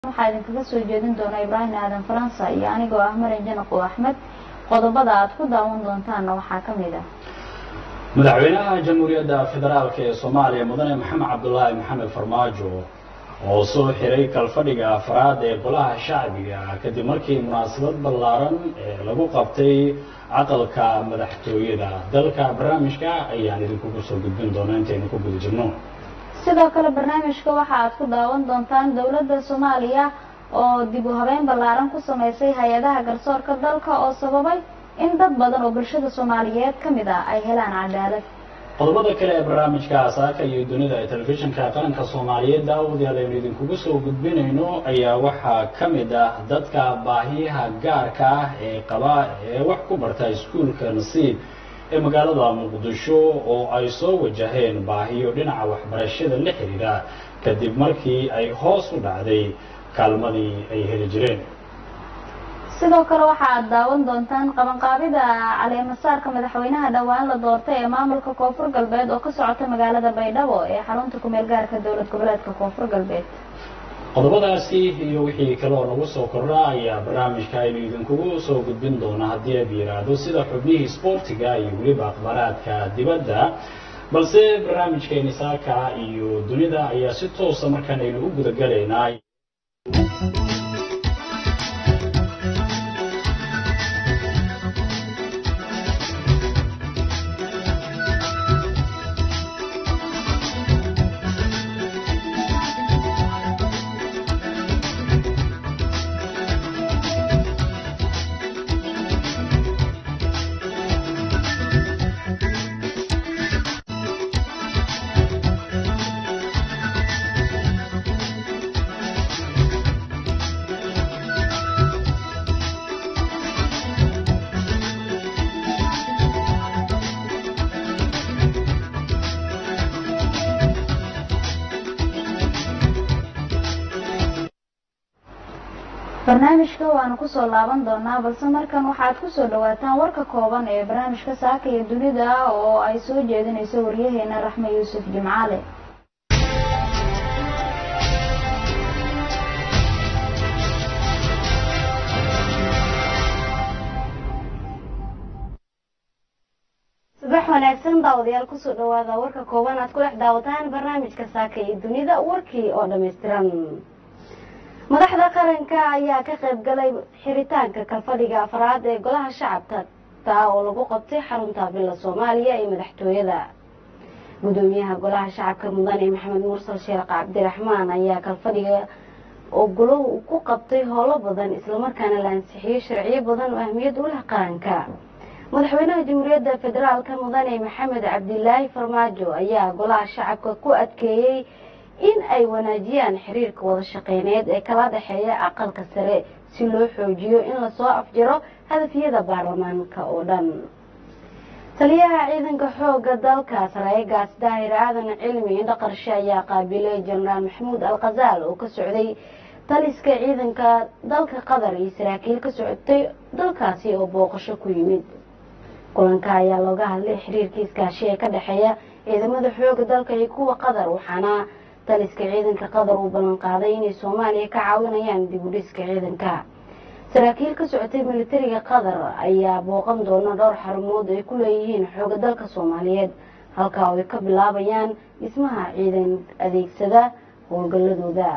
waxaa idinkaga soo jeedin doona ibraahim aadan faransa iyo anigoo ah marin janaqo axmed qodobada aad ku daawan doontaanna waxaa ka mid ah madaxweynaha jamhuuriyadda federaalk ee soomaaliya mudane maxamed cabdulaahi maxamed farmaajo oo soo xiray kalfadhiga afraad ee golaha shacbiga kadib markii munaasabad ballaaran ee lagu qabtay caqalka madaxtooyada dalka barnaamijka ayaan idinkugu soo gudbin doona intaynu ku guda jirno sidoo kale barnaamijka waxa aad ku daawan doontaan dowladda soomaaliya oo dib u habeyn ballaaran ku sameysay hay-adaha garsoorka dalka oo sababay in dad badan oo bulshada soomaaliyeed ka mid ah ay helaan cadaalad qodobada kale ee barnaamijka asaaka iyo dunida ee telefishinka qaranka soomaaliyeed daawadayaal aynu idinkugu soo gudbinayno ayaa waxaa ka mid ah dadka baahiyaha gaarka ah ee qaba ee wax ku barta iskuulka nasiib ee magaalada muqdisho oo ay soo wajaheen baahiyo dhinaca waxbarashada la xidhiidha kadib markii ay hoos u dhacday kaalmadii ay heli jireen sidoo kale waxa aad daawan doontaan qabanqaabida caleemasaarka madaxweynaha dhowaan la doortay ee maamulka koonfur galbeed oo ka socota magaalada baydhabo ee xarunta kumeel gaarka dowlad goboleedka koonfur galbeed qodobadaasi iyo wixii kale oo nagu soo kordha ayaa barnaamijka aynu idinkugu soo gudbin doonaa haddii ab yidhaahdo sida xubnihii sboortiga iyo weliba akhbaaraadka dibadda balse barnaamijkeeni saaka iyo dunida ayaa si toosa markaan aynu u gudagalaynaa barnaamijka waanu kusoo laaban doonaa balse markan waxaad kusoo dhawaataan warka kooban ee barnaamijka saaka iyo dunida oo ay soo jeedinayso waryaheena raxme yuusuf jimcaale subax wanaagsan daawadayaal kusoo dhawaada warka kooban aad ku dhex daawataan barnaamijka saaka iyo dunida warkii oo dhammaystiran madaxda qaranka ayaa ka qayb galay xiritaanka kalfadhiga afraad ee golaha shacabka taa oo lagu qabtay xarunta villa soomaaliya ee madaxtooyada gudoomiyaha golaha shacabka mudane maxamed mursal sheekh cabdiraxmaan ayaa kalfadhiga oo golahu ku qabtay howlo badan islamarkaana la ansixiyey sharciyo badan oo ahmiyad u leh qaranka madaxweynaha jamhuuriyadda federaalka mudane maxamed cabdilaahi farmaajo ayaa golaha shacabka ku adkeeyey in ay wanaajiyaan xiriirka wada shaqeyneed ee kala dhexeeya aqalka sare si loo xoojiyo in lasoo afjaro hadafyada baarlamaanka oo dhan taliyaha ciidanka xooga dalka sareegaas daahir aadan cilmi indhaqarshe ayaa qaabilay jenaraal maxamuud al khazaal oo ka socday taliska ciidanka dalka qatar iyo saraakiil ka socotay dalkaasi oo booqasho ku yimid kulanka ayaa looga hadlay xiriirkii iskaashi ee ka dhexeeya ciidamada xooga dalka iyo kuwa qatar waxaana taliska ciidanka qatar uu ballan qaaday inay soomaaliya ka caawinayaan dib u dhiska ciidanka saraakiil ka socotay militariga qatar ayaa booqan doona dhowr xarumood ay ku leeyihiin xooga dalka soomaaliyeed halkaa oo ay ka bilaabayaan dhismaha ciidan adeegsada howlgaladooda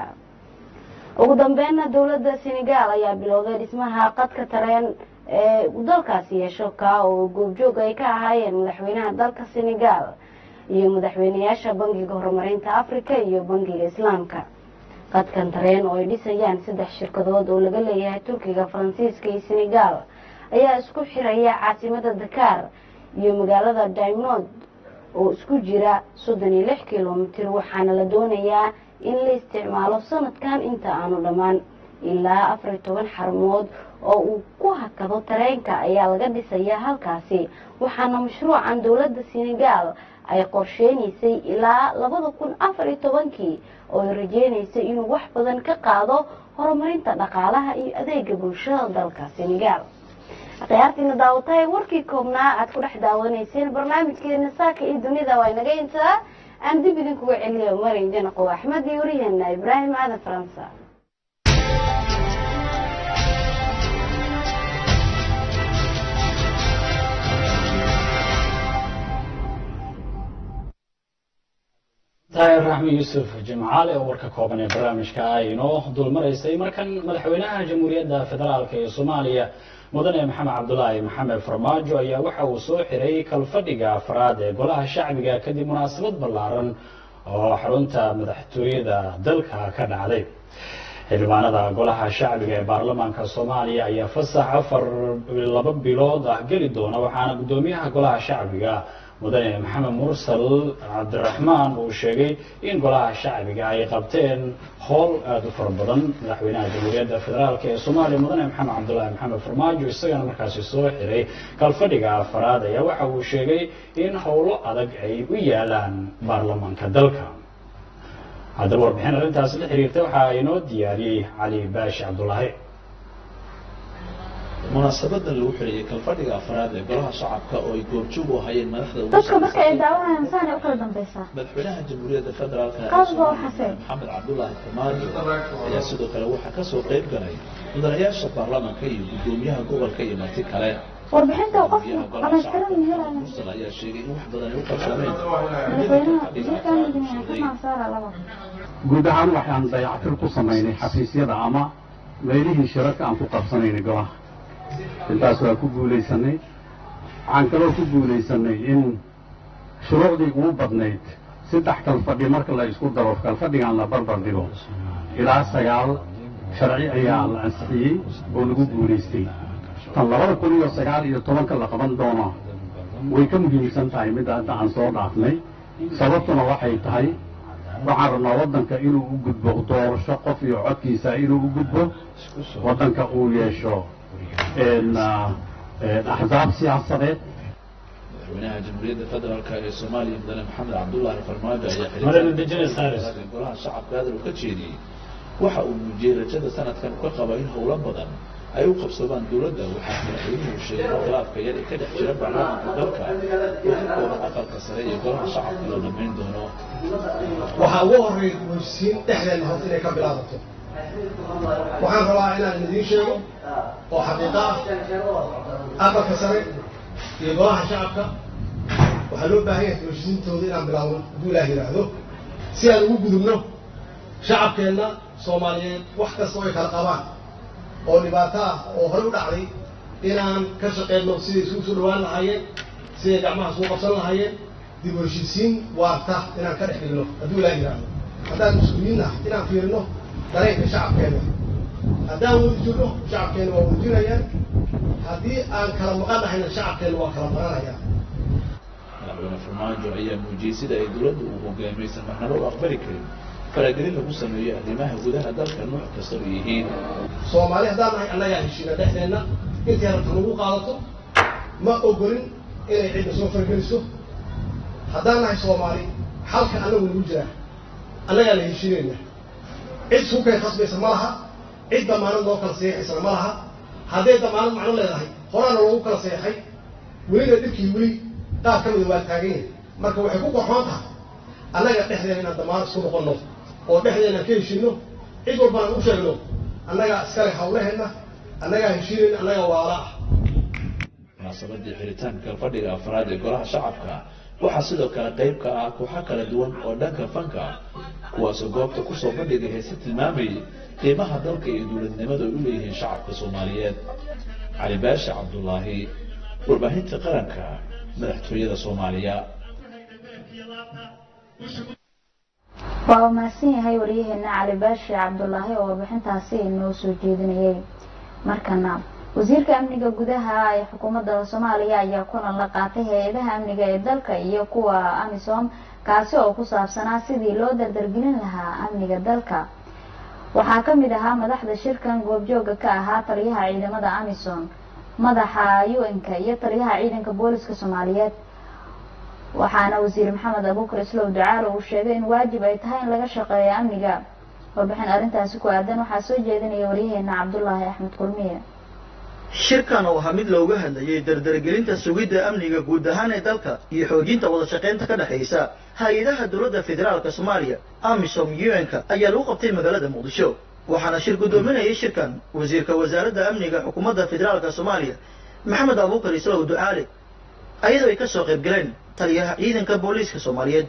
ugu dambeynna dowladda senegaal ayaa bilowday dhismaha qadka tareen ee dalkaasi yeesho kaa oo goobjoog ay ka ahaayeen madaxweynaha dalka senegaal iyo madaxweynayaasha bangiga horumarinta africa iyo bangiga islaamka qadkan tareen oo ay dhisayaan saddex shirkadood oo laga leeyahay turkiga faransiiska iyo senegaal ayaa isku xiraya caasimada dakaar iyo magaalada daymond oo isku jira soddon iyo lix kilomitir waxaana la doonayaa in la isticmaalo sanadkan inta aanu dhammaan ilaa afar iyo toban xarumood oo uu ku hakado tareenka ayaa laga dhisayaa halkaasi waxaana mashruucan dowladda senegaal ay qorsheynaysay ilaa labada kun afar iyo tobankii oo ay rajeynaysay inuu wax badan ka qaado horumarinta dhaqaalaha iyo adeega bulshada dalka senegaal khiyaartiina daawatahay warkii koobnaa aad ku dhex daawanayseen barnaamijkeena saaka iyo dunida waa inaga intaa aan dib idinkuga celiyo marin janaqow axmed iyo wariyaheena ibraahim aadan faransa tahay raxmi yuusuf jimcaale oo warka kooban ee barnaamijka ay inoo dulmaraysay markan madaxweynaha jamhuuriyadda federaalk ee soomaaliya mudane maxamed cabdulaahi maxamed farmaajo ayaa waxa uu soo xiray kalfadhiga afraad ee golaha shacbiga kadib munaasabad ballaaran oo xarunta madaxtooyada dalka ka dhacday xildhibaanada golaha shacbiga ee baarlamaanka soomaaliya ayaa fasax afar laba bilood ah geli doona waxaana guddoomiyaha golaha shacbiga mudane maxamed mursal cabdiraxmaan uu sheegay in golaha shacbiga ay qabteen howl aada u fara badan madaxweynaha jamhuuriyadda federaalk ee soomaaliya mudane maxamed cabdulaahi maxamed farmaajo isagana markaasi soo xiray kalfadhiga afaraad ayaa waxa uu sheegay in howlo adag ay u yaalaan baarlamaanka dalka haddaba warbixin arrintaasi la xiriirta waxaa inoo diyaariyey cali baashi cabdulaahi munaasabadan lagu xiriyey kalfadhiga afraad ee golaha shacabka oo ay goobjoog u hayeen madaxda ugu dadka marka ay sarreysa daawanayaan saanay u kala dambaysaa madaxweynaha jamhuuriyadda federaalk ee Qaas baa Soomaaliya, waxaa maxamed cabdulaahi farmaajo ayaa sidoo kale waxaa ka soo qayb galay mudanayaasha baarlamaanka iyo guddoomiyaha gobolka iyo marti kale warbixinta uu qofku Gudoomiyaha golaha dhamaystiran shacabka helaya mursal ayaa sheegay in wax badan ay u qabsameen madaxweynaha wasiirka amniga ka maasaara laba guud ahaan waxaan dayactir ku samaynay xafiisyada ama meelihii shirarka aan ku qabsanaynay golaha intaas waa ku guulaysanay waxaan kaloo ku guulaysanay in shuruucdii ugu badnayd saddex kalfadhi marka la isku daro kalfadhigaan la barbar dhigo ilaa sagaal sharci ayaa la ansixiyey oo lagu guulaystay tan labada kun iyo sagaal iyo tobanka la qaban doono way ka muhiimsan tahay midda hadda aan soo dhaafnay sababtuna waxay tahay waxaan rabnaa waddanka inuu u gudbo doorasho qof iyo codkiisa inuu u gudbo waddanka uu yeesho een, ah, een, axsaab siyaasadeed madaxweynaha jamhuuriyadda federaalk ee soomaaliya mudane maxamed cabdulaahi farmaajo ayaa Madam Indigenous Service. xiriirka golaha shacabka hadal uu ka jeediyey waxa uu muujiyey rajada sanadkan uu ka qaba in howlo badan ay u qabsadaan dowladda waxaa madaxweynuhu sheegay in khilaafka yar ee ka dhex jira baarlamaanka dalka uu ka kooban aqalka sare iyo golaha shacabka la dhammayn doono waxaa ugu horreeya heshiisiin dhexdeena horta inay ka bilaabato waxaan rabaa inaan idiin sheego oo xaqiiqo ah aqalka sare iyo golaha shacabka waxaa loo baahan yahay heshiisiintooda inaan bilaabno hadduu ilaah yidhaahdo si aan ugu gudubno shacabkeenna soomaaliyeed wax kasta oo ay kala qabaan oo dhibaato ah oo horey u dhacday inaan ka shaqeyno siday isugu soo dhawaan lahaayeen siday gacmaha isugu qabsan lahaayeen dib u heshiisiin waarta inaan ka dhex dhigno hadduu ilaah yidhaahdo haddaan mas-uuliyiin ah inaan fiirino dareenka shacabkeena haddaan wadi jirno shacabkeena waa wadi jirayaan haddii aan kala maqan nahayna shacabkeena waa kala maqanayaan madaxweyne farmaajo ayaa muujiyey sida ay dowladda uu hogaamaysan marnaba u aqbali karin faragelin lagu sameeyo arrimaha gudaha dalka nooc kasta oo yihiin soomaali haddaan nahay annagaa heshiina dhexdeenna intay rabta nagu qaadato ma ogolin inay cidda soo fargeliso haddaan nahay soomaali xalka annagu nagu jiraa annagaa la heshiinayna cid suukay khasbaysa ma laha cid damaanad noo kala seexaysana ma laha hadday damaanad macno leedahay horaana loogu kala seexay welina dhibkii weli qaar ka mida waa taagan yahay marka waxay ku qorxoon tahay annaga dhexdeena inaan damaanad isku noqonno oo dhexdeena ka heshiino cid walbaan u sheegno annagaa iskale hawlaheenna annagaa heshiinayna annagaa waala ah munaasabadii xiritaanka fadhiga afraad ee golaha shacabka waxaa sidoo kale qayb ka ah kooxo kala duwan oo dhanka fanka ah kuwaasoo goobta kusoo bandhigay heese tilmaamayay qiimaha dalka iyo dowladnimada ay u leeyihiin shacabka soomaaliyeed cali baashi cabdulaahi warbaahinta qaranka madaxtooyada soomaaliya waa mahadsan yahay wariyaheena cali baashi cabdulaahi oo warbixintaasi inoo soo jeedinayay markana wasiirka amniga gudaha ee xukuumadda soomaaliya ayaa kulan la qaatay hay-adaha amniga ee dalka iyo kuwa amisom kaasi oo ku saabsanaa sidii loo dardargelin lahaa amniga dalka waxaa ka mid ahaa madaxda shirkan goobjooga ka ahaa taliyaha ciidamada amisom madaxa u-n-ka iyo taliyaha ciidanka booliska soomaaliyeed waxaana wasiir maxamed abuukar islow ducaalo uu sheegay in waajib ay tahay in laga shaqeeyo amniga warbixin arrintaasi ku aadan waxaa soo jeedinaya waryaheena cabdulaahi axmed kulmiye shirkan oo ahaa mid looga hadlayay dardargelinta sugidda amniga guud ahaan ee dalka iyo xoojinta wada shaqaynta ka dhexaysa hay-adaha dowladda federaalka soomaaliya amisom un-ka ayaa lagu qabtay magaalada muqdisho waxaana shir guddoominayay shirkan wasiirka wasaaradda amniga xukuumadda federaalka soomaaliya maxamed abuukar islow ducaale ayadoo ay ka soo qayb galeen taliyaha ciidanka booliiska soomaaliyeed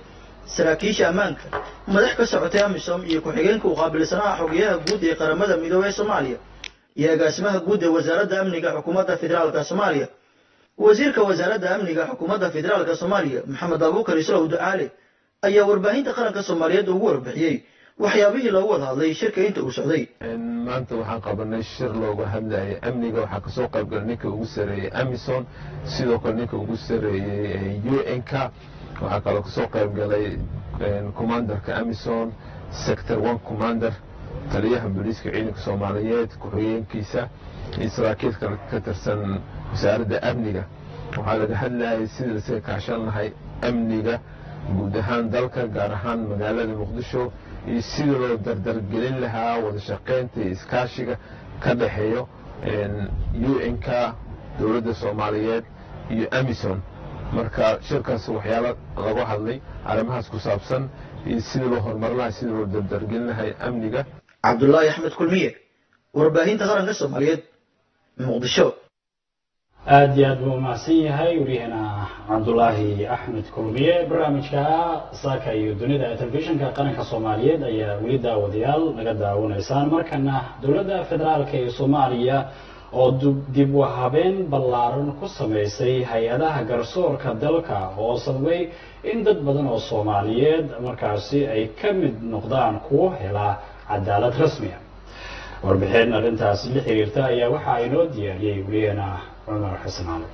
saraakiisha ammaanka madax ka socotay amisom iyo ku-xigeenka u qaabilsanaha xogeyaha guud ee qaramada midoobey soomaaliya iyo agaasimaha guud ee wasaaradda amniga xukuumadda federaalka soomaaliya wasiirka wasaaradda amniga xukuumadda federaalka soomaaliya maxamed abuukar islow ducaale ayaa warbaahinta qaranka soomaaliyeed ugu warbixiyey waxyaabihii loogu wada hadlay shirka inta uu socday maanta waxaan qabanay shir looga hadlayay amniga waxaa kasoo qaybgalay ninka ugu sareeyey amison sidoo kale ninka ugu sareeyey u n k waxaa kaloo kasoo qaybgalay commandarka amison sector one commander taliyaha booliiska ciidanka soomaaliyeed ku-xigeenkiisa iyo saraakiil kale ka tirsan wasaaradda amniga waxaa laga hadlayay sidii lasaga kaashan lahay amniga guud ahaan dalka gaar ahaan magaalada muqdisho iyo sidii loo dardargelin lahaa wada shaqaynta iyo iskaashiga ka dhexeeyo u n k dowladda soomaaliyeed iyo amison marka shirkaas waxyaalo lagu hadlay arrimahaas ku saabsan iyo sidii loo horumarin lahay sidii loo dardargelin lahay amniga cabdulaahi axmed kulmiye warbaahinta qaranka soomaaliyeed muqdisho aada iyo aad buu umahadsan yahay waryaheena cabdulaahi axmed kulmiye barnaamijka saaka iyo dunida ee telefishinka qaranka soomaaliyeed ayaa weli daawadayaal naga daawanaysaan markana dowladda federaalk ee soomaaliya oo dib u habeen ballaaran ku samaysay hay-adaha garsoorka dalka oo sababay in dad badan oo soomaaliyeed markaasi ay ka mid noqdaan kuwo hela cadaalad rasmiya warbixin arrintaasi la xiriirta ayaa waxaa inoo diyaariyey weliyeena cumar xasan cali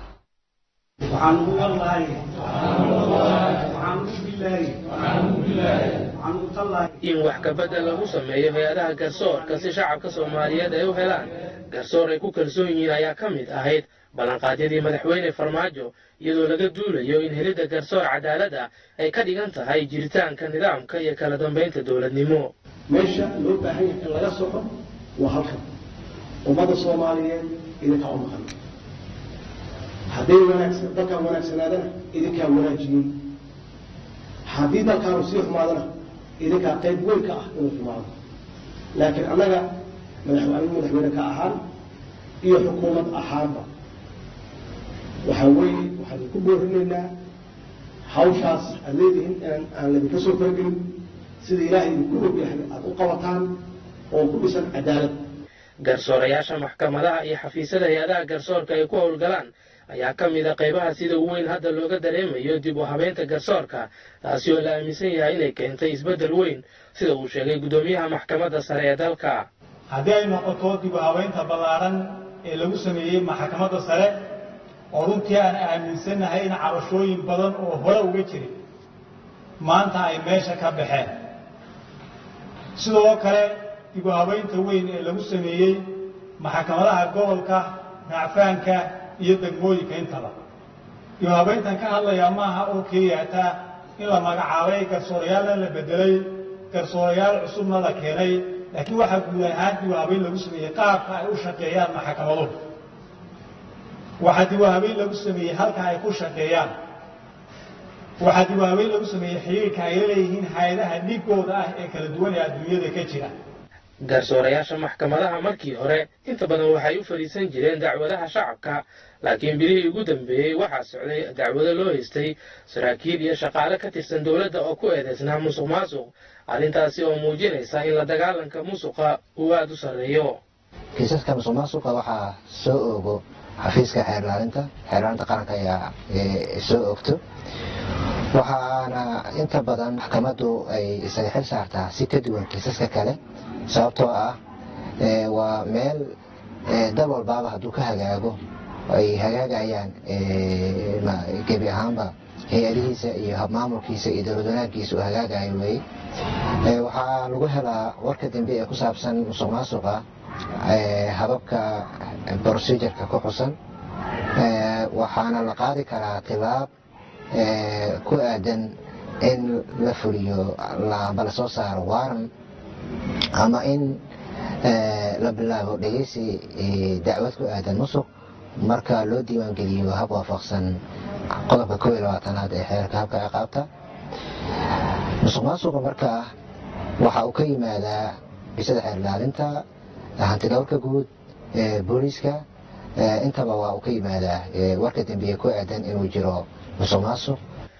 waxaan ugu wallahi waxaan ugu bilahi waxaan ugu tallahi in wax kabedel lagu sameeyo hay-adaha garsoorka si shacabka soomaaliyeed ay u helaan garsoor ay ku kalsoon yihiin ayaa ka mid ahayd ballanqaadyadii madaxweyne farmaajo iyadoo laga duulayo in helidda garsoor cadaalad ah ay ka dhigan tahay jiritaanka nidaamka iyo kala dambaynta dowladnimo meesha loo baahan yahay in laga soco waa halkan ummadda soomaaliyeed idinkaa u maqan hadday wanaagsan dalkaan wanaagsanaadana idinkaa wanaajiyey haddii dalkaanu sii xumaadana idinkaa qayb weyn ka ah inuu xumaado laakiin annaga madaxweyne madaxweyne ka ahaan iyo xukuumad ahaanba waxaa weeye waxaan idinku boorinaynaa hawshaas aad leedihiin inaan aan ladinka soo faragelin sida ilaahay idinku ogyahay aada u qabataan oo ku dhisan cadaalad garsoorayaasha maxkamadaha iyo xafiisyada hay-adaha garsoorka ay ku howlgalaan ayaa ka mid a qaybaha sida weyn hadda looga dareemayo dib u habeynta garsoorka taasi oo la aaminsan yahay inay keentay isbeddel weyn sida uu sheegay guddoomiyaha maxkamadda sare ee dalka haddii ay noqoto dib u habeynta ballaaran ee lagu sameeyey maxkamadda sare oo runtii aan aaminsannahay in cabashooyin badan oo hore uga jiray maanta ay meesha ka baxeen sidoo kale dib u habeynta weyn ee lagu sameeyey maxkamadaha gobolka racfaanka iyo degmooyinka intaba dib u habeyntan ka hadlayaa maaha oo keliya hataa in la magacaabay garsoorayaalla la bedelay garsoorayaal cusubna la keenay laakiin waxaa guud ahaan dib u habeyn lagu sameeyey qaabka ay u shaqeeyaan maxkamaduhu waxaa dib u habeyn lagu sameeyey halka ay ku shaqeeyaan waxaa dib u habeyn lagu sameeyey xiriirka ay la leeyihiin hay-adaha dhigooda ah ee kala duwan ee adduunyada ka jira garsoorayaasha maxkamadaha markii hore inta badan waxay u fadhiisan jireen dacwadaha shacabka laakiin bilihii ugu dambeeyey waxaa socday dacwado loo haystay saraakiil iyo shaqaale ka tirsan dowladda oo ku eedaysnaa musuq maasuq arrintaasi oo muujinaysa in la dagaalanka musuqa uu aada u sarreeyo kiisaska musuq maasuqa waxaa soo oogo xafiiska xeerlaalinta xeerlaalinta qaranka ayaa soo ogto waxaana inta badan maxkamaddu ay isaga xil saartaa si ka duwan kiisaska kale sababtoo ah waa meel dal walbaaba hadduu ka hagaago ay hagaagayaan gebi ahaanba hay-adihiisa iyo habmaamulkiisa iyo dowlad wanaaggiisa uu hagaagayo wey waxaa lagu helaa warka dambe ee ku saabsan musuq maasuqa hababka procedureka ku xusan waxaana la qaadi karaa tilaab ku aadan in la fuliyo amba lasoo saaro waaran ama in la bilaabo dhegeysi dacwad ku aadan musuq marka loo diiwaangeliyo hab waafaqsan qodobka koo iyo labaatanaad ee xeerka habka ciqaabta musuq maasuqa markaa waxa uu ka yimaadaa bisada xeer ilaalinta hantidhowrka guud booliiska intaba waa uu ka yimaadaa warka dambeeye ku aadan inuu jiro musuq maasuq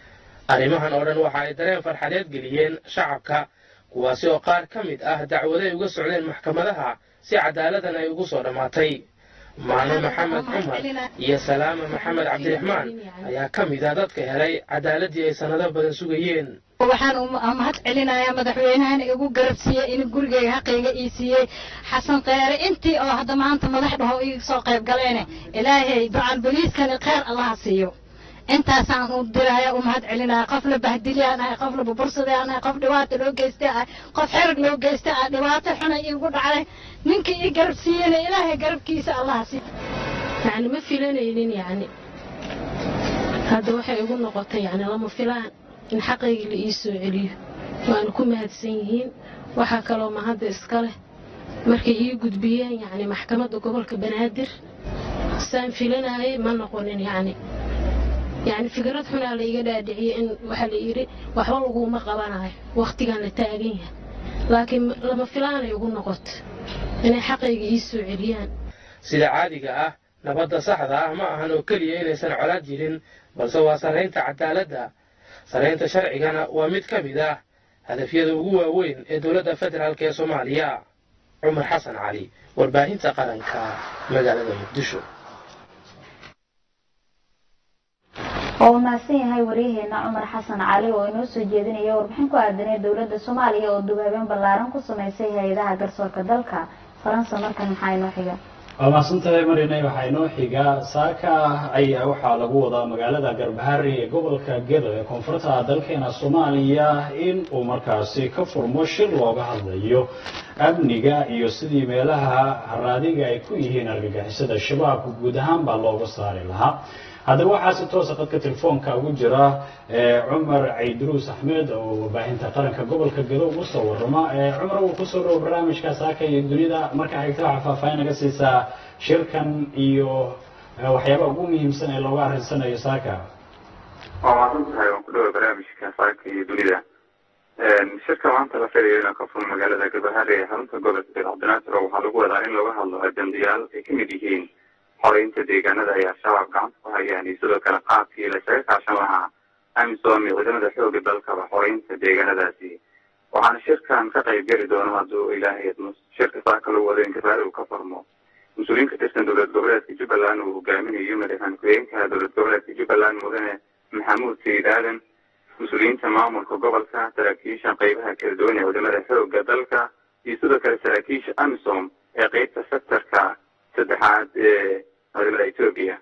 arrimahan oo dhan waxa ay dareen farxadeed geliyeen shacabka kuwaasi oo qaar ka mid ah dacwado ay uga socdeen maxkamadaha si cadaaladdan ay ugu soo dhammaatay maano maxamed cumar iyo salaama maxamed cabdiraxmaan ayaa ka mid ah dadka helay cadaaladii ay sannado badan sugayeen waxaan mahad celinayaa madaxweynahana igu garabsiiyey in gurigeyga xaqayga ii siiyey xasan kheyre intii oo hadda maanta madax dhaho ii soo qayb galeene ilaahay ducan boliiskani kheyr allaha siiyo intaasaan u diraya u mahad celinaya qof la bahdiliyaan ahay qof la bubursadayaan ahay qof dhibaata loo geystay ahay qof xerag loo geystay ahay dhibaato xuna iigu dhacday ninkii ii garab siiyeyna ilaahay garabkiisa allaha siiyo yani ma filanaynin yani hadda waxay igu noqotay yani lama filaan in xaqaygii la ii soo celiyo waana ku mahadsan yihiin waxaa kaloo mahadda iska leh markay ii gudbiyeen yani maxkamadda gobolka banaadir saan filanayay ma noqonin yani yani fikrad xunaa la iga dhaadhiciyey in waxaa la yidhi waxba laguma qabanayo wakhtigan la taagan yahay laakiin lama filaanay ugu noqoto inay xaqayga ii soo celiyaan sida caadiga ah nabadda saxda ah ma ahan oo keliya inaysan colaad jirin balse waa sarraynta cadaaladda sarraynta sharcigana waa mid ka mid ah hadafyada ugu waaweyn ee dowladda federaalk ee soomaaliya cumar xasan cali warbaahinta qaranka magaalada muqdisho oo mahadsan yahay waryaheena cumar xasan cali oo inoo soo jeedinaya warbixin ku aadanay dowladda soomaaliya oo dugaabeen ballaaran ku sameysay hay-adaha garsoorka dalka faransa markan maxaa inoo xiga waa mahadsantahay marinay waxaa inoo xiga saaka ayaa waxaa lagu wadaa magaalada garbahari ee gobolka gedo ee koonfurta dalkeena soomaaliya in uu markaasi ka furmo shir looga hadlayo amniga iyo sidii meelaha haraadiga ay ku yihiin argagixisada shabaabka guud ahaan baa looga saari lahaa haddaba waxaa si toosa qadka telefoonka ugu jira cumar cayduruus axmed oo warbaahinta qaranka gobolka gedo ugu soo warrama cumar uu kusoo dhawo barnaamijka saaka iyo dunida marka xigta waxaa faahfaahin naga siisaa shirkan iyo waxyaabaha ugu muhiimsan ee looga arrinsanayo saaka waa mahadsan tahay waan ku dhawa barnaamijka saaka iyo dunida shirka maanta la filayo inuu ka furo magaalada gabahare ee xarunta gobolka gedo cabdinaasir oo waxaa lagu wadaa in looga hadlo ajandayaal ay ka mid yihiin xoreynta deegaanada ay al-shabaab gacanta ku hayaan iyo sidoo kale qaabkii lasaga kaashan lahaa amisom iyo ciidamada xooga dalkaba xoreynta deegaanadaasi waxaana shirkan ka qayb geli doono hadduu ilaahay idmo shirka saaka lagu wado in gabaare uu ka furmo mas-uuliyiin ka tirsan dowlad goboleedka jubbaland uu hogaaminayo madaxweyne ku-xigeenka dowlad goboleedka jubbaland mudane maxamuud sayid aadan mas-uuliyiinta maamulka gobolka saraakiisha qeybaha kala duwan ee ciidamada xooga dalka iyo sidoo kale saraakiisha amisom ee qeybta sectorka saddexaad ee ciidamada etoobiya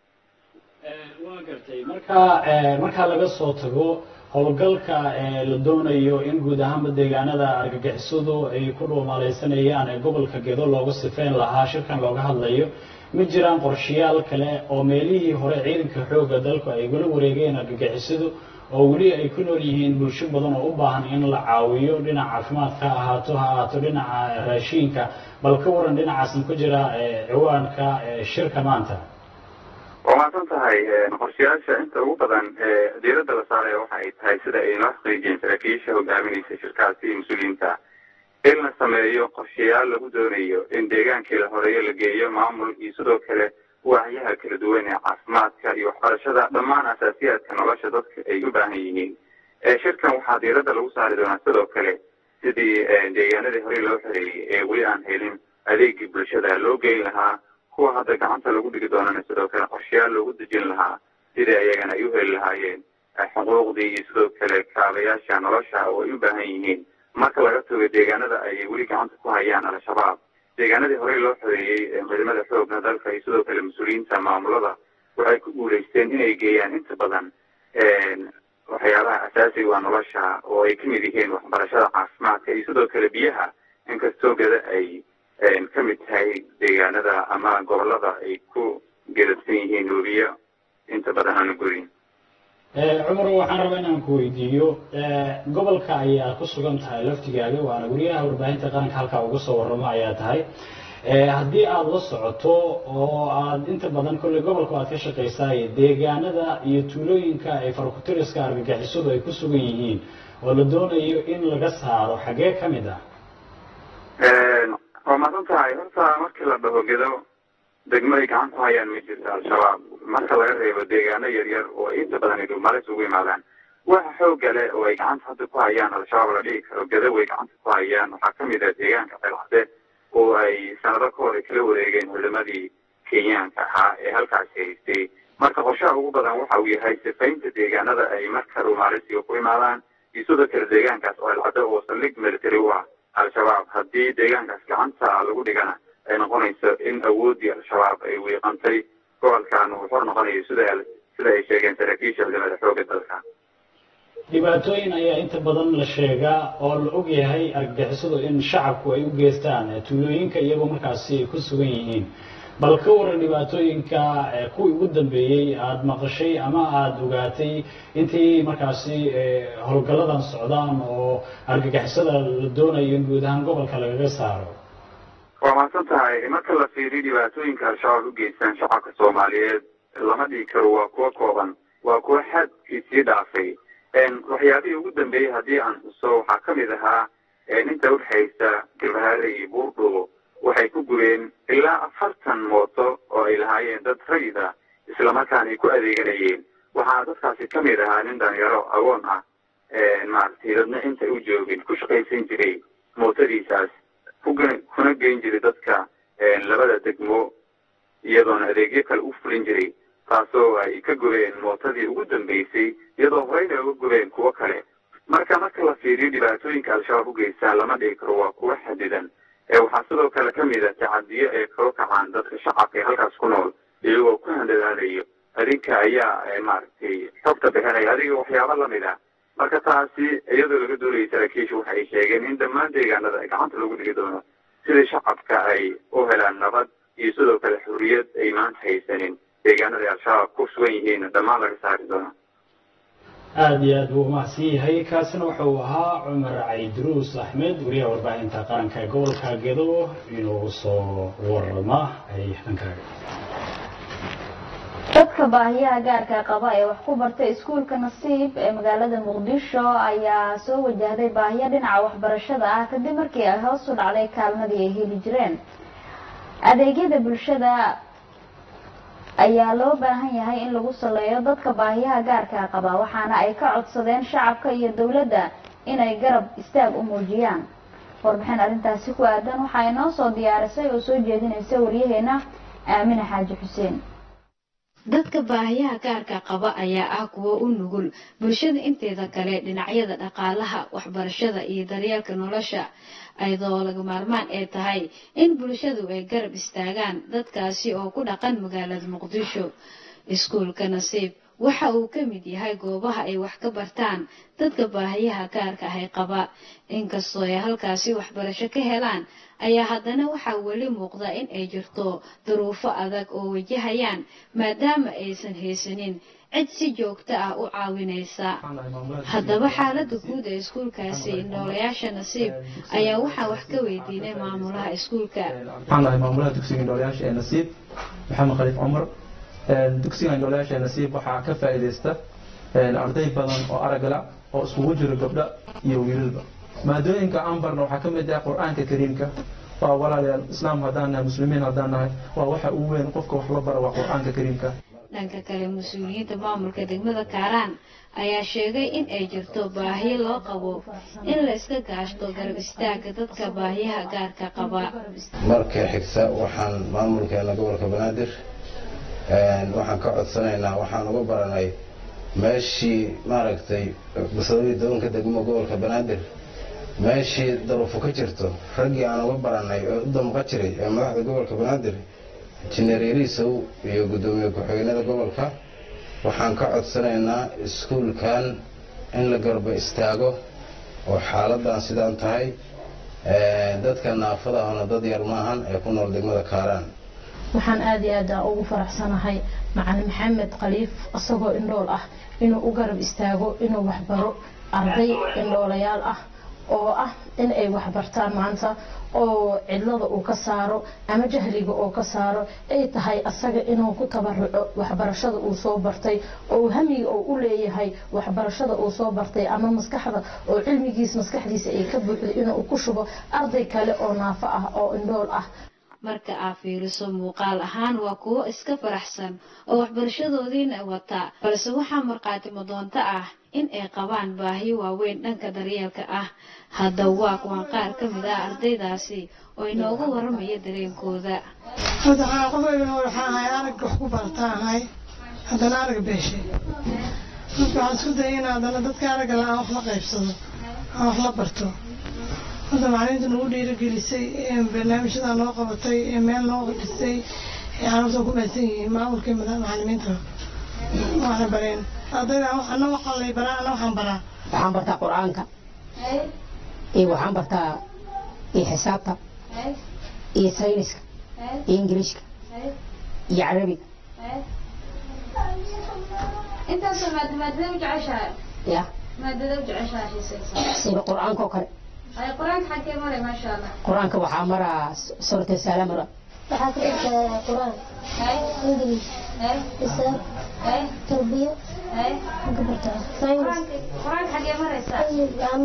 waa gartay marka markaa laga soo tago howlgalka la doonayo in guud ahaanba deegaanada argagixisadu ay ku dhuumaaleysanayaan ee gobolka gedo looga sifeyn lahaa shirkan looga hadlayo ma jiraan qorshayaal kale oo meelihii hore ciidanka xoogga dalku ay gula wareegeen argagixisadu oo weli ay ku nool yihiin bulsho badan oo u baahan in la caawiyo dhinaca caafimaadka ha ahaato ha ahaato dhinaca raashiinka bal ka waran dhinacaasna ku jira ciwaanka shirka maanta waa mahadsan tahay qorshayaasha inta ugu badan ee diiradda la saaraya waxa ay tahay sida ay noo xaqiijiyeen saraakiisha hogaaminaysa shirkaasi iyo mas-uuliyiinta in la sameeyo qorshayaal lagu doonayo in deegaankii la horeeyo la geeyo maamul iyo sidoo kale waacyaha kala duwan ee caafimaadka iyo waxbarashada dhammaan asaasiyaadka nolosha dadka ay u baahan yihiin shirkan waxaa diiradda lagu saari doonaa sidoo kale sidii deegaanadii hore loo xoreeyey ee weli aan helin adeegii bulshada loo geyn lahaa kuwa hadda gacanta lagu dhigi doonana sidoo kale qorshayaal loogu dejin lahaa sidii ayagana ay u heli lahaayeen xuquuqdii iyo sidoo kale kaabayaasha nolosha oo ay u baahan yihiin marka laga tago deegaanada ay weli gacanta ku hayaan al-shabaab deegaanadii horey loo xoreeyey ciidamada xoogga dalka iyo sidoo kale mas-uuliyiinta maamulada waxay ku guulaysteen inay geeyaan inta badan waxyaabaha asaasiga waa nolosha oo ay ka mid yihiin waxbarashada caafimaadka iyo sidoo kale biyaha inkastoo gada ay ka mid tahay deegaanada ama gobolada ay ku geladsan yihiin webiyo inta badan aanu gurin cumar waxaan rabaa inaan ku weydiiyo gobolka ayaa ku sugan tahay laftigaaga waana wariyaha warbaahinta qaranka halkaa uga soo warramo ayaa tahay haddii aada la socoto oo aad inta badan kolley gobolka aad ka shaqaysaay deegaanada iyo tuulooyinka ay farkutiriska argagixisadu ay ku sugan yihiin oo la doonayo in laga saaro xaggee ka mid ah waa mahadsan tahay horta markii la dhaho gedo degmo ay gacan ku hayaan ma jirto al-shabaab marka laga reebo deegaano yaryar oo inta badan ay dhulmaalis ugu yimaadaan waxa xooga leh oo ay gacanta hadda ku hayaan al-shabaab la dhihi karo gadaw ay gacanta ku hayaan waxaa kamid ah deegaanka ceelcade oo ay sanado ka hor ay kala wareegeen culimadii kenyaanka ahaa ee halkaasi haystay marka qorshaha ugu badan waxa uu yahay sifaynta deegaanada ay marka rumaalisiga ku imaadaan iyo sidoo kale deegaankaas oo ceelcade oo saldhig military u ah al-shabaab haddii deegaankaas gacanta lagu dhigana ay noqonayso in awooddii al-shabaab ay wiiqantay gobolkan uu xor noqonayo sida sida ay sheegeen saraakiisha culimada xooga dalka dhibaatooyin ayaa inta badan la sheegaa oo la og yahay argagixisadu in shacabku ay u geystaan tuulooyinka iyagoo markaasi ay ku sugan yihiin bal ka waran dhibaatooyinka kuwii ugu dambeeyey aada maqashay ama aada ogaatay intii markaasi howlgalladan socdaan oo argagixisada la doonayo in guud ahaan gobolka lagaga saaro waa mahadsan tahay marka la fiiriyo dhibaatooyinka al-shabaab u geystaan shacabka soomaaliyeed lama dhihi karo waa kuwo kooban waa kuwo xadkiisii dhaafay waxyaabihii ugu dambeeyey haddii aan xuso waxaa ka mid ahaa inta udhexaysa galbahaare iyo buurdhubo waxay ku gubeen ilaa afartan mooto oo ay lahaayeen dad rayid ah islamarkaana ay ku adeeganayeen waxaa dadkaasi ka mid ahaa nin dhalinyaro agoon ah maaragtay dadna inta u joogin ku shaqaysan jiray mootadiisaas kuna geyn jiray dadka labada degmo iyadoona adeegyo kale u fulin jiray taasoo ay ka gubeen mootadii ugu dambeysay iyadoo horeyna uga gubeen kuwo kale marka marka la fiiriyo dhibaatooyinka al-shabaab u geystaan lama dhihi karo waa kuwo xadidan waxaa sidoo kale ka mid a tacadiyo ay kala kacaan dadka shacabka ee halkaas ku nool iyagoo ku handadaadayo adinka ayaa maaragtay xogta bixinaya adiga waxyaabo lamid ah marka taasi iyadoo laga doonayay saraakiisha waxa ay sheegeen in dhammaan deegaanada gacanta lagu dhigi doono sidii shacabka ay u helaan nabad iyo sidoo kale xurriyad ay maanta haysanin deegaanada ay al-shabaab ku sugan yihiin dhammaan laga saari doono aada iyo aad buu umahadsan yahay kaasina waxa uu ahaa cumar cayduruus axmed wariyaha warbaahinta qaranka ee gobolka gedo inuu soo warama ay dhankaaga dadka baahiyaha gaarka qaba ee wax ku bartay iskuulka nasiib ee magaalada muqdisho ayaa soo wajahday baahiyo dhinaca waxbarashada ah kadib markii ay hoos u dhacday kaalmadii ay heli jireen adeegyada bulshada ayaa loo baahan yahay in lagu saleeyo dadka baahiyaha gaarka qaba waxaana ay ka codsadeen shacabka iyo dowladda inay garab istaag u muujiyaan warbixin arrintaasi ku aadan waxaa inoo soo diyaarisay oo soo jeedinaysa waryaheena aamine xaaji xuseen dadka baahiyaha gaarka qaba ayaa ah kuwo u nugul bulshada inteeda kale dhinacyada dhaqaalaha waxbarashada iyo daryeelka nolosha ayadoo laga maarmaan ay tahay in bulshadu ay garab istaagaan dadkaasi oo ku dhaqan magaalada muqdisho iskuulka nasiib waxa uu ka mid yahay goobaha ay wax ka bartaan dadka baahiyaha gaarka ahay qaba inkastoo ay halkaasi waxbarasho ka helaan ayaa haddana waxaa weli muuqda in ay jirto duruufo adag oo wajahayaan maadaama aysan haysanin cid si joogto ah u caawinaysa haddaba xaaladda guud ee iskuulkaasi indhoolayaasha nasiib ayaa waxaa wax ka weydiinay maamulaha iskuulka waxaan ahay maamulaha dugsiga indhoolayaasha ee nasiib maxamed khaliif cumar dugsiga indhoolayaasha ee nasiib waxaa ka faa'iidaysta arday badan oo aragla oo iskugu jiro gabdho iyo wiilalba maadooyinka aan barna waxaa ka mid ah qur-aanka kariimka waa walaalayaal islaam haddaan nahay muslimiin haddaan nahay waa waxa ugu weyn qofka wax la bara waa qur-aanka kariimka dhanka kale mas-uuliyiinta maamulka degmada kaaraan ayaa sheegay in ay jirto baahiyo loo qabo in la iska gaashto garab istaaga dadka baahiyaha gaarka qaba marka xigta waxaan maamulkeena gobolka banaadir waxaan ka codsanaynaa waxaan uga baranay meeshii maaragtay basadooyi doonka degmo gobolka banaadir meeshii daruufo ka jirto raggii aan uga baranay oo u damqa jiray ee madaxda gobolka banaadir injineer yariisow iyo guddoomiye ku-xigeenada gobolka waxaan ka codsanaynaa iskuulkan in la garba istaago oo xaaladan sidaan tahay dadka naafada ahna dad yar maahan ee ku nool degmada kaaraan waxaan aada iyo aada ugu faraxsanahay macalin maxamed khaliif isagoo indhool ah inuu u garab istaago inuu waxbaro arday indhoolayaal ah oo ah in ay waxbartaan maanta oo cidlada uu ka saaro ama jahliga oo ka saaro ay tahay asaga inuu ku tabaruco waxbarashada uu soo bartay oo hamiga oo u leeyahay waxbarashada uu soo bartay ama maskaxda oo cilmigiis maskaxdiisa ay ka buuxday inuu ku shubo arday kale oo naafo ah oo indhool ah marka aa fiiriso muuqaal ahaan waa kuwo iska faraxsan oo waxbarashadoodiina wata balse waxaa markhaatimo doonto ah in ay qabaan baahiyo waaweyn dhanka daryeelka ah hadda waa kuwan qaar ka mid ah ardaydaasi oo inooga waramaya dareenkooda hadda waxaa qofayga waxaan ahay arag wax ku barata ahay haddana arag beeshe marka waxaan isku dayay in haddana dadka aragga la aan wax la qaybsado aan wax la barto hadda macalimiinta nagu dhiirigelisay barnaamijyada noo qabatay meel noo dhisay carruurta ku mahadsan yihiin maamulka macalimiinta waxna bareen ardayda ana waxaa lay baraa ana waxaan baraa waxaan bartaa qur-aanka iyo waxaan bartaa iyo xisaabta iyo sayniska iyo ingiriiska iyo carabiga intaasoo maad maadada u jeceshahay ya maadada u jeceshahay xiisaysa sida qur-aanka oo kale ay qur-aanka xagkee maray maasha allah qur-aanka waxaa maraa suurata saala mara waxaa ka dhigtaa qur-aan ingiliis xisaab tarbiya ka bartaa saynis qur-aanka xagee maraysaa waxaa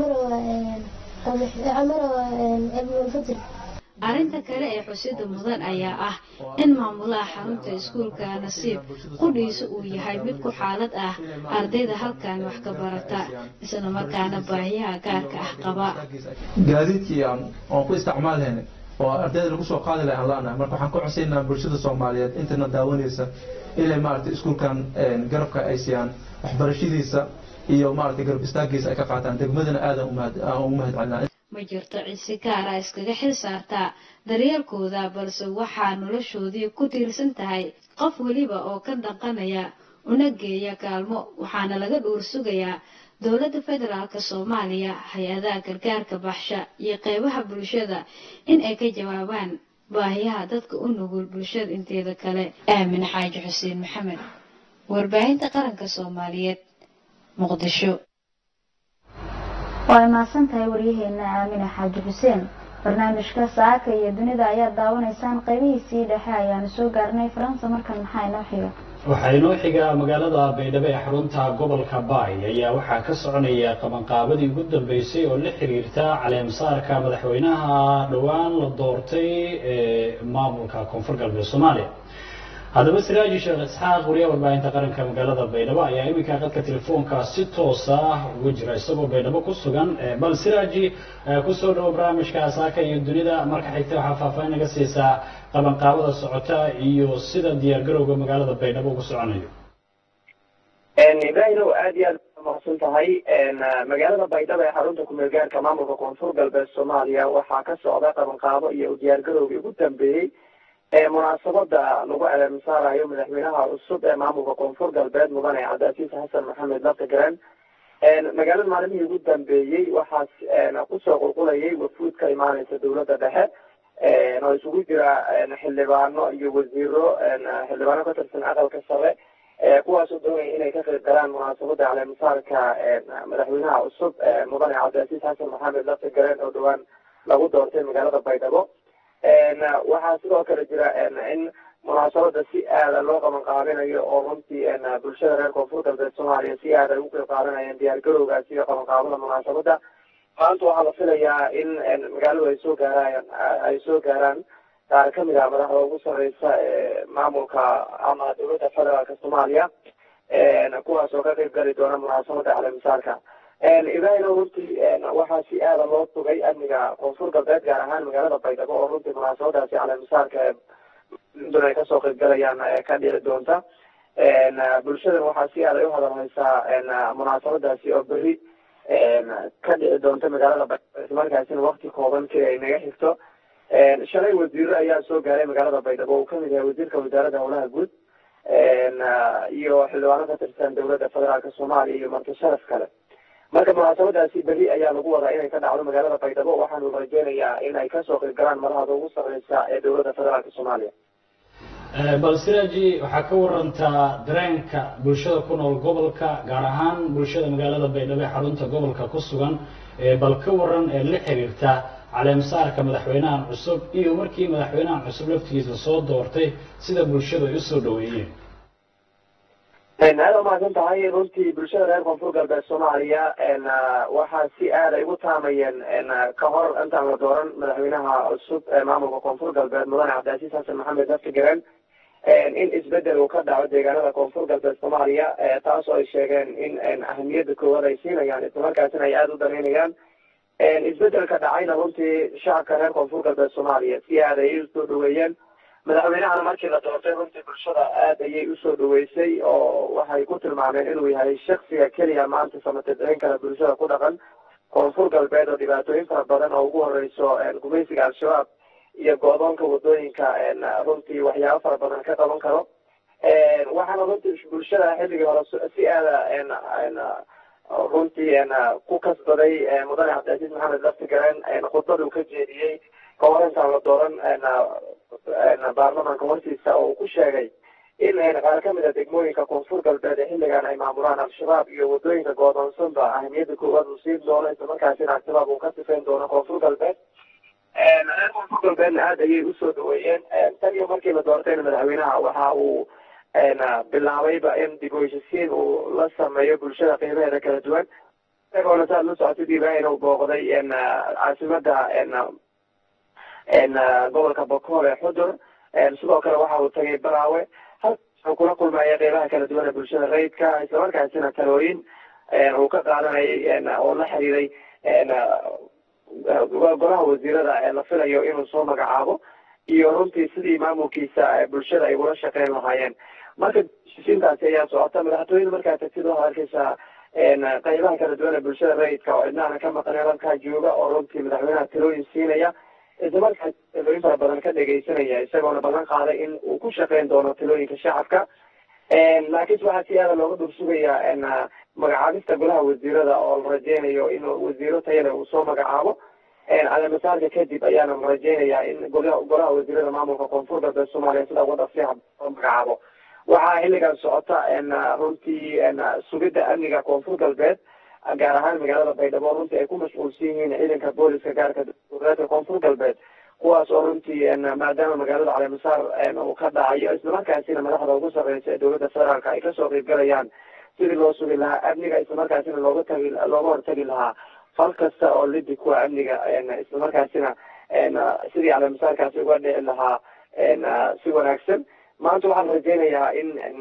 maraa ibnulfajr arrinta kale ee xusida mudan ayaa ah in maamulaha xarunta iskuulka nasiib qudhiisa uu yahay mid ku xaalad ah ardayda halkan wax ka barata isla markaana baahiyaha gaarka ah qaba gaadiidkii aan aan ku isticmaalhayna oo ardayda lagu soo qaadi lahay aan la'nahay marka waxaan ku cosaynaa bulshada soomaaliyeed intana daawanaysa inay maaragtay iskuulkan garabka ay siiyaan waxbarashadiisa iyo maaragtay garab istaagiisa ay ka qaataan degmadana aadan ugu mahadcelinaa ma jirto cid si gaara iskaga xil saartaa daryeelkooda balse waxaa noloshoodii ku tiirsan tahay qof weliba oo ka dhaqanaya una geeya kaalmo waxaana laga dhuur sugayaa dowladda federaalka soomaaliya hay-adaha gargaarka baxsha iyo qeybaha bulshada in ay ka jawaabaan baahiyaha dadka u nugul bulshada inteeda kale aamin xaaji xuseen maxamed warbaahinta qaranka soomaaliyeed muqdisho waa mahadsan tahay waryaheena aamine xaaji xuseen barnaamijka saaka iyo dunida ayaad daawanaysaan qeybihiisii dhexe ayaanu soo gaarnay faransa markan maxaa inoo xiga waxaa inoo xiga magaalada baydhabo ee xarunta gobolka baay ayaa waxaa ka soconaya qabanqaabadii ugu dambeysay oo la xiriirta caleemsaarka madaxweynaha dhowaan la doortay ee maamulka koonfur galbeed soomaaliya haddaba siraaji sheekh isxaaq wariyaha warbaahinta qaranka magaalada baydhabo ayaa iminka qadka telefoonka si toosa ugu jira isagoo baydhabo ku sugan bal siraaji kusoo dhawo barnaamijka saaka iyo dunida marka xigta waxaa faahfaahin naga siisaa qabanqaabada socota iyo sida diyaargarowga magaalada baydhabo ugu soconayo ibrahimow aad iyo aad mahadsan tahay magaalada baydhabo ee xarunta kumeel gaarka maamulka koonfur galbeed soomaaliya waxaa ka socda qabanqaabo iyo diyaargarowgii ugu dambeeyey ee munaasabada lagu caleemisaarayo madaxweynaha cusub ee maamulka koonfur galbeed mudane cabdiasiis xasan maxamed laftigaran magaalada maalmihii ugu dambeeyey waxaas kusoo qulqulayay wafuud ka imaaneysa dowladda dhexe oo isugu jira xildhibaano iyo wasiiro xildhibaano ka tirsan aqalka sare kuwaasoo doonaya inay ka qayb galaan munaasabada caleemisaarka madaxweynaha cusub mudane cabdiasiis xasan maxamed laftigaran oo dhowaan lagu doortay magaalada baydhabo waxaa sidoo kale jira in munaasabada si aada loo qaban qaabinayo oo runtii bulshada reer koonfur galbeed soomaaliya si aada ay ugu qayb qaadanayaan diyaar garowgaasi iyo qaban qaabada munaasabada maanta waxaa la filayaa in magaaladu ay soo gaaraan ay soo gaaraan qaar kamid ah madaxda ugu sareysa ee maamulka ama dowladda federaalka soomaaliya kuwaas oo ka qayb gali doona munaasabada caleemisaarka ibrahimo runtii waxaa si aada loo tugay amniga koonfur galbeed gaar ahaan magaalada baydhabo oo runtii munaasabadaasi caleemisaarka dun ay kasoo qayb galayaan ka dhici doonta bulshadan waxaa si aada ay u hadalhaysaa munaasabadaasi oo beri ka dhici doonta magaalada baydhabo islamarkaasina wakti kooban si ay naga xigto shalay wasiiro ayaa soo gaaray magaalada baydhabo uu kamid yahay wasiirka wasaaradda howlaha guud iyo xildhibaano ka tirsan dowladda federaalka soomaaliya iyo marti sharaf kale marka munaasabadaasi beri ayaa lagu wadaa inay ka dhacdo magaalada baydhabo waxaanu rajeynayaa in ay kasoo qayb galaan madaxda ugu sareysa ee dowladda federaalka soomaaliya bal siraaji waxaa ka warantaa dareenka bulshada ku nool gobolka gaar ahaan bulshada magaalada baydhabo ee xarunta gobolka ku sugan bal ka waran ee la xiriirta caleemsaarka madaxweynahan cusub iyo markii madaxweynahan cusub laftigiisa soo doortay sida bulshadu ay usoo dhaweeyeen aad umahadsan tahay runtii bulshada reer koonfur galbeed soomaaliya waxaa si aad ay ugu taamayeen ka hor intaan la dooran madaxweynaha cusub ee maamulka koonfur galbeed mudane cabdiasiis xasan maxamed laftigaran in isbedel uu ka dhaco deegaanada koonfur galbeed soomaaliya taas oo ay sheegeen in ahamiyadda koowaad ay siinayaan islamarkaasina ay aada u danaynayaan isbedelka dhacayna runtii shacabka reer koonfur galbeed soomaaliya si aad ayay usoo dhaweeyeen madaxweynahana markii la doortay runtii bulshada aad ayay usoo dhaweysay oo waxay ku tilmaameen inuu yahay shaksiga keliya maanta samatadcin kale bulshada ku dhaqan koonfur galbeed oo dhibaatooyin fara badan oo ugu horeyso gumaysiga al-shabaab iyo go-doonka wadooyinka runtii waxyaabo fara badan ka qaban karo waxaana runtii bulshada xilligii hore si aada runtii ku kasbaday mudane cabdilcaziiz maxamed laftigaren khudbaduu ka jeediyey kahor intaan la dooran baarlamaanka hortiisa oo uu ku sheegay in qaar kamid a degmooyinka koonfur galbeed ee xilligan ay maamulaan al-shabaab iyo wadooyinka goodoonsanba ahamiyadda koowaad uu siin doono islamarkaasina al-shabaab uu ka sifayn doono koonfur galbeed reer koonfur galbeedna aada ayay usoo dhaweeyeen tan iyo markii la doortayna madaxweynaha waxa uu bilaabayba in dib u heshisiin uu la sameeyo bulshada qiimaheeda kala duwan isagoona saad la socotid ibrahim uu booqday caasimada gobolka bokool ee xudur sidoo kale waxa uu tagay baraawe halkaasuu kula kulmaya qeybaha kala duwan ee bulshada rayidka islamarkaasina talooyin uu ka qaadanayay oo la xiriiray golaha wasiirada la filayo inuu soo magacaabo iyo runtii sidii maamulkiisa bulshada ay ula shaqeyn lahaayeen marka heshiisiintaasi ayaa socota madaxtooyada markaa tagtid waxaad arkeysaa qeybaha kala duwan ee bulshada rayidka oo cidnaana ka maqneen halkaa jooga oo runtii madaxweynaha talooyin siinaya isla markaas talooyin fara badan ka dhegeysanaya isagoona ballan qaaday in uu ku shaqeyn doono talooyinka shacabka laakiinse waxaa si aada looga dhursugayaa magacaabista golaha wasiirada oo la rajeynayo in wasiiro tayale uu soo magacaabo caleemasaarka kadib ayaana la rajeynayaa in golaha wasiirada maamulka koonfur galbeed soomaaliya sida uga dhaqsiyaha soo magacaabo waxaa xilligan socota runtii sugidda amniga koonfur galbeed gaar ahaan magaalada baydhabo runtii ay ku mashquulsan yihiin ciidanka booliska gaarka dowladeedka koonfur galbeed kuwaas oo runtii maadaama magaalada caleemasaar uu ka dhacayo islamarkaasina madaxda ugu sarreysa ee dowladda federaalka ay kasoo qeybgalayaan sidii loo sugi lahaa amniga islamarkaasina looga tagi looga hortagi lahaa fal kasta oo lidi kuwa amniga islamarkaasina sidii caleemasaarkaasi uga dhici lahaa si wanaagsan maanta waxaan rajeynayaa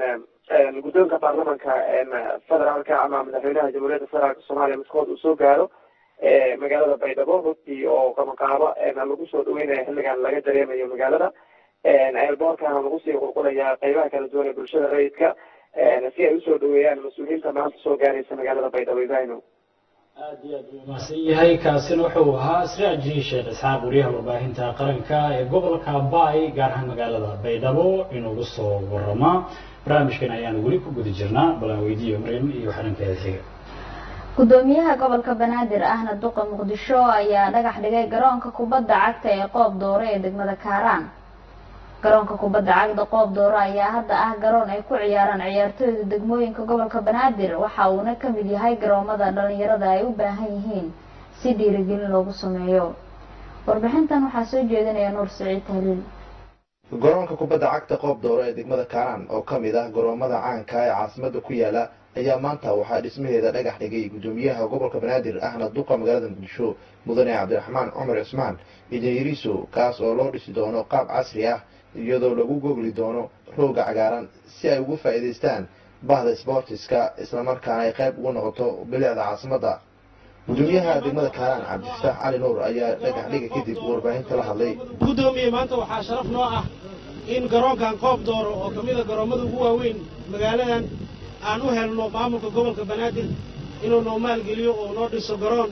in guddoonka baarlamanka federaalka ama madaxweynaha jamhuuriyadda federaalka soomaaliya midkood uu soo gaaro magaalada baydhabo runtii oo qabanqaabo lagu soo dhaweynayo xilligan laga dareemayo magaalada eelboorkana lagu sii qulqulaya qeybaha kala duwan ee bulshada rayidka si ay usoo dhaweeyaan mas-uuliyiinta maanta soo gaaraysa magaalada baydhabo ibrahimo aad iyo aad buu umahadsan yahay kaasina wuxuu ahaa siraaji sheekh isxaaq wariyaha warbaahinta qaranka ee gobolka baay gaar ahaan magaalada baydhabo inuugu soo warama barnaamijkan ayaanu weli ku guda jirnaa balan weydiiyo maryam iyo xarinkeeda xiga gudoomiyaha gobolka banaadir ahna duqa muqdisho ayaa dhagax dhigay garoonka kubadda cagta ee qoob doore ee degmada kaaraan garoonka kubadda cagta qoob doore ayaa hadda ah garoon ay ku ciyaaraan ciyaartooyda degmooyinka gobolka banaadir waxa uuna ka mid yahay garoomada dhalinyarada ay u baahan yihiin si dhiirigelin loogu sameeyo warbixintan waxaa soo jeedinaya nuur siciid haliil garoonka kubadda cagta qoob doore ee degmada kaaraan oo ka mid ah garoomada caanka ee caasimada ku yaala ayaa maanta waxaa dhismaheeda dhagax dhigay gudoomiyaha gobolka banaadir ahna duqa magaalada muqdisho mudane cabdiraxmaan cumar cismaan idayriso kaas oo loo dhisi doono qaab casri ah iyadoo lagu gogli doono rooga cagaaran si ay ugu faa'iidaystaan bahda sboortiska islamarkaana ay qayb ugu noqoto bilicda caasimadda gudoomiyaha degmada kaaraan cabdifataax cali nuur ayaa dhagax dhiga kadib warbaahinta la hadlay gudoomiye maanta waxaa sharaf noo ah in garoonkan qoob dooro oo ka mid a garoommada ugu waaweyn magaaladan aan u helno maamulka gobolka banaadir inuu noo maalgeliyo oo noo dhiso garoon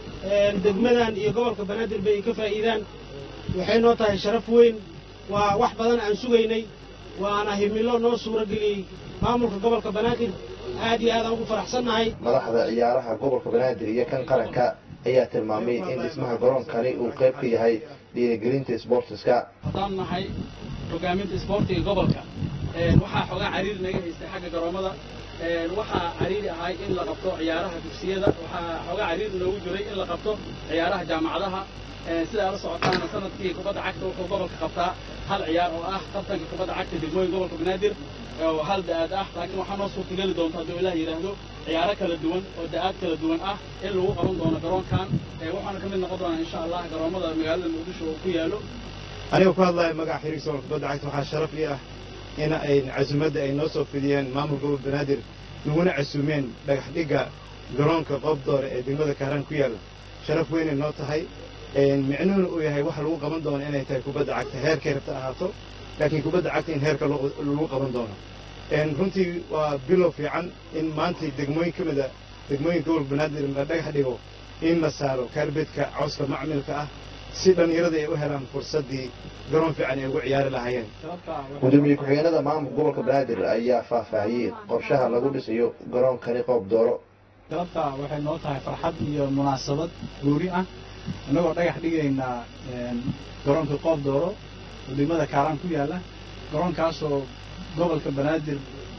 degmadan iyo gobolka banaadir bay ka faa'iidaan waxay noo tahay sharaf weyn waa wax badan aan sugaynay waana himilo noo suuro geliyey maamulka gobolka banaadir aad iyo aad aan ugu faraxsannahay madaxda ciyaaraha gobolka banaadir iyo kan qaranka ayaa tilmaamay in dhismaha garoonkani uu qayb ka yahay dhiirigelinta sboortiska haddaan nahay hogaaminta isboortiga gobolka waxaa xoogaa cariiri naga haystay xagga garoomada waxaa cariiri ahay in la qabto ciyaaraha dugsiyada waxaa xoogaa cariiri noogu jiray in la qabto ciyaaraha jaamacadaha sidaa la socotaana sanadkii kubadda cagta wuxuu gobolka qabtaa hal ciyaar oo ah tartanka kubadda cagta degmooyin gobolka banaadir oo hal da-aad ah laakiin waxaa noo suurtageli doonta hadduu ilaah yidhaahdo ciyaaro kala duwan oo da-aad kala duwan ah in lagu qaban doono garoonkan waxaana ka mid noqon doonaa insha allah garoomada magaalada muqdisho oo ku yaalo anigoo ku hadlaya magaca xiriirsoonka kubadda cagta waxaa sharaf ii ah in ay casumadda ay noo soo fidiyeen maamul gobol banaadir naguna casuumeen dhagax dhigga garoonka qoobdoore ee degmada kaaraan ku yaalla sharaf weynay noo tahay micnuhuna uu yahay waxa lagu qaban doono inay tahay kubadda cagta heerkay rabta ahaato laakiin kubadda cagta in heerka lagu qaban doono runtii waa bilow fiican in maantay degmooyin ka mida degmooyinka gobolka banaadir la dhagax dhigo in la saaro kaarbedka cawska macmilka ah si dhallinyarada ay u helaan fursaddii garoon fiican ay ugu ciyaari lahaayeen gudoomiye ku-xigeenada maamulka gobolka banaadir ayaa faahfaahiyey qorshaha lagu dhisayo garoonkani qoob dooro galabta waxay noo tahay farxad iyo munaasabad guuri ah innagoo dhagax dhigaynaa garoonka qoob dooro oo degmada kaaraan ku yaalla garoonkaasoo gobolka banaadir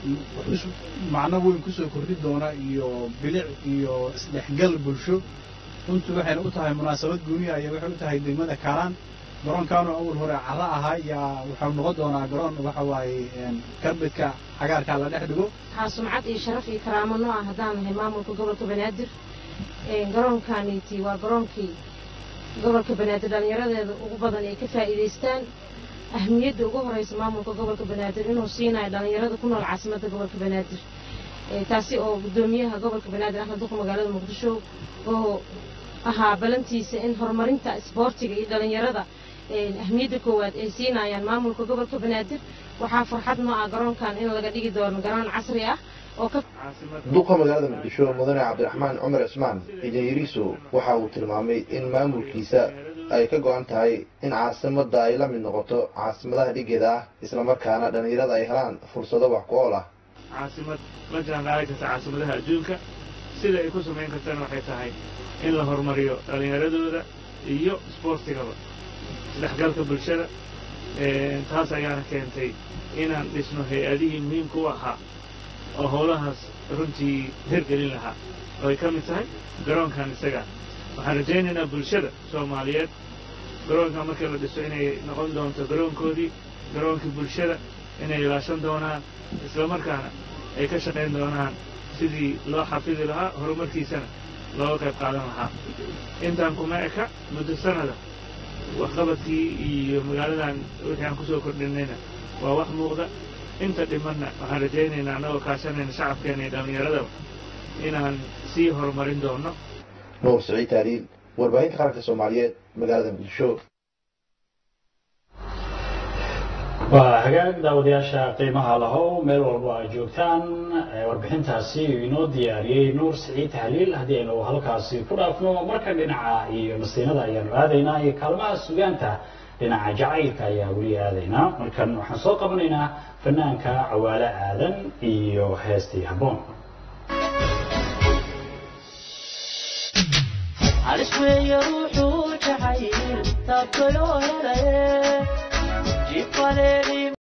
macno weyn kusoo kordhi doona iyo bilic iyo isdhexgal bulsho runtii waxayna u tahay munaasabad guuniya ayay waxay u tahay degmada kaaraan garoonkaanoo awal hore carro ahaa yaa waxau noqon doonaa garoon waxa waaye karbedka cagaarkaa la dhex dhigo waxaa sumcad iyo sharaf iyo karaamo noo ah haddaan nahay maamulka gobolka banaadir garoonkaaniiti waa garoonkii gobolka banaadir dhallinyaradeeda ugu badan ay ka faa'iidaystaan ahmiyadda ugu horeysa maamulka gobolka banaadir inuu siinayo dhallinyarada ku nool caasimadda gobolka banaadir taasi oo guddoomiyaha gobolka banaadir axmed duqa magaalada muqdisho oo ahaa balantiisa in horumarinta isboortiga iyo dhallinyarada ahmiyadda koowaad ay siinayaan maamulka gobolka banaadir waxaa farxad noo ah garoonkan in laga dhigi doono garoon casri ah oo ka duqa magaalada muqdisho mudane cabdiraxmaan cumar cismaan ijayiriso waxa uu tilmaamay in maamulkiisa ay ka go-an tahay in caasimadda ay la mid noqoto caasimadaha dhigeeda ah islamarkaana dhallinyarada ay helaan fursado wax ku ool ah caasimad la jaanqaadi karta caasimadaha adduunka sida ay ku samayn kartana waxay tahay in la horumariyo dhallinyaradooda iyo isboortigaba isdhexgalka bulshada taas ayaana keentay inaan dhisno hay-adihii muhiimka u ahaa oo howlahaas runtii hirgelin lahaa oo ay ka mid tahay garoonkan isaga waxaan rajaynaynaa bulshada soomaaliyeed garoonkan markii la dhiso inay noqon doonto garoonkoodii garoonkii bulshada inay ilaashan doonaan islamarkaana ay ka shaqayn doonaan sidii loo xafidi lahaa horumarkiisana looga qayb qaadan lahaa intaan kuma eka muddo sanada waxqabadkii iyo magaaladan wixii aan kusoo kordhinayna waa wax muuqda inta dhimanna waxaan rajaynaynaa annagoo kaashanayna shacabkeena iyo dhallinyaradaba inaan sii horumarin doono nuur siciid taaliil warbaahinta qaranka soomaaliyeed magaalada muqdisho waa hagaag daawadayaasha qiimaha lahow meel walba ay joogtaan warbixintaasi inoo diyaariyey nuur siciid tahliil haddii aynu halkaasi ku dhaafno marka dhinaca iyo nasiinada ayaanu aadaynaa iyo kaalmaha sugaanta dhinaca jacaylka ayaa weli aadaynaa markan waxaan soo qabanaynaa fanaanka cawaale aadan iyo heestii habboon halis weeye ruuxuu jacayl taabtayoo helaye jifaleeli